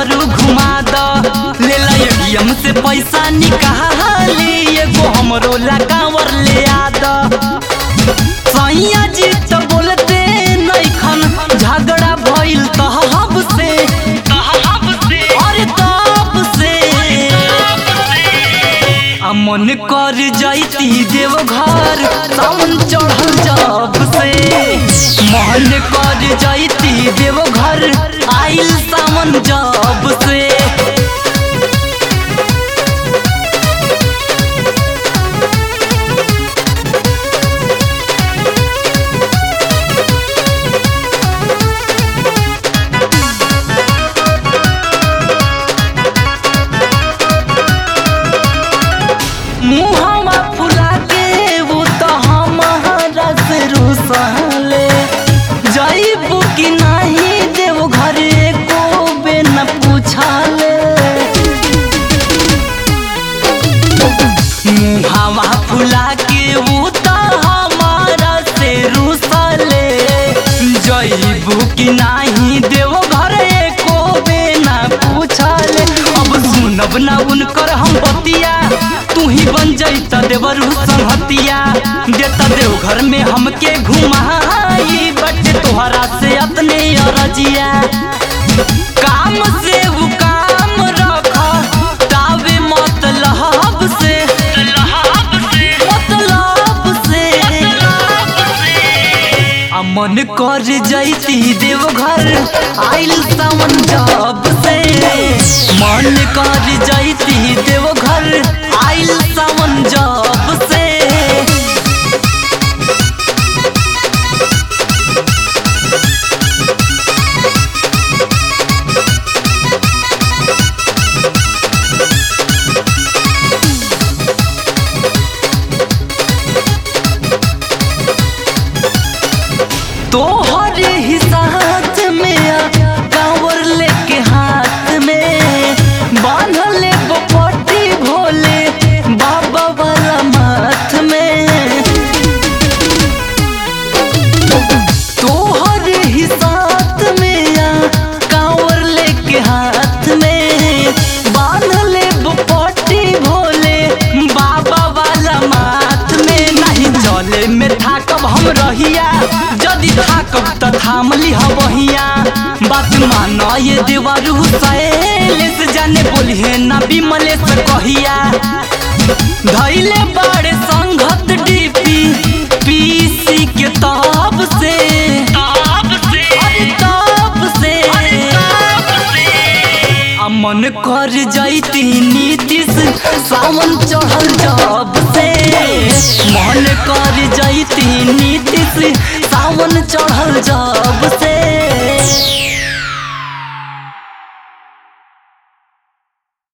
देवरू घुमा द ले ला एटीएम से पैसा निकाली एगो हमरो ला कांवर ले आ द सैया जी तो बोलते नैखन झगड़ा भइल तहब से अरे तब से आ मन कर जाइती देव घर सावन चढ़ल जब से मन कर जाइती देव घर आइल सावन जब से मुहवा फुला के वो तो हमारा से रुसले जाइबू कि नहीं देव घरे को बे न पूछले मुहवा फुला के वो तो हमारा से रुसले जाइबू कि नहीं देव घरे को बे न पूछले अब सुनब ना उनकर हम बतिया तू ही बन जैत देवरू संहतिया देता देव घर में हमके घुमाई बटे तोहरा से अपने अरजिया काम से वो काम रख तावे मतलब से मतलब से आ मन कर जैती देव घर आइल सावन जब से मन कर जैती देव घर आइल सावन जब से तोहरे ही साथ में आ, कांवर लेके हाथ में बांधले बपटी भोले बाबा वाला माथ में तोहरे ही साथ में आ, कांवर लेके हाथ में बांधले बपटी भोले बाबा वाला माथ में नहीं चले में थाकब हम रहिया जदि थाकब त थाम लिह बहिया बात मान ये देवरू सैलेस जाने बोलिहे ना बिमले से कहिया धैले बाड़े संघत डीपी पीसी के तब से अरे तब से आ मन कर जैती नीतीश सावन चढ़ल जब से मन कर जैती नीतीश सावन चढ़ल जब से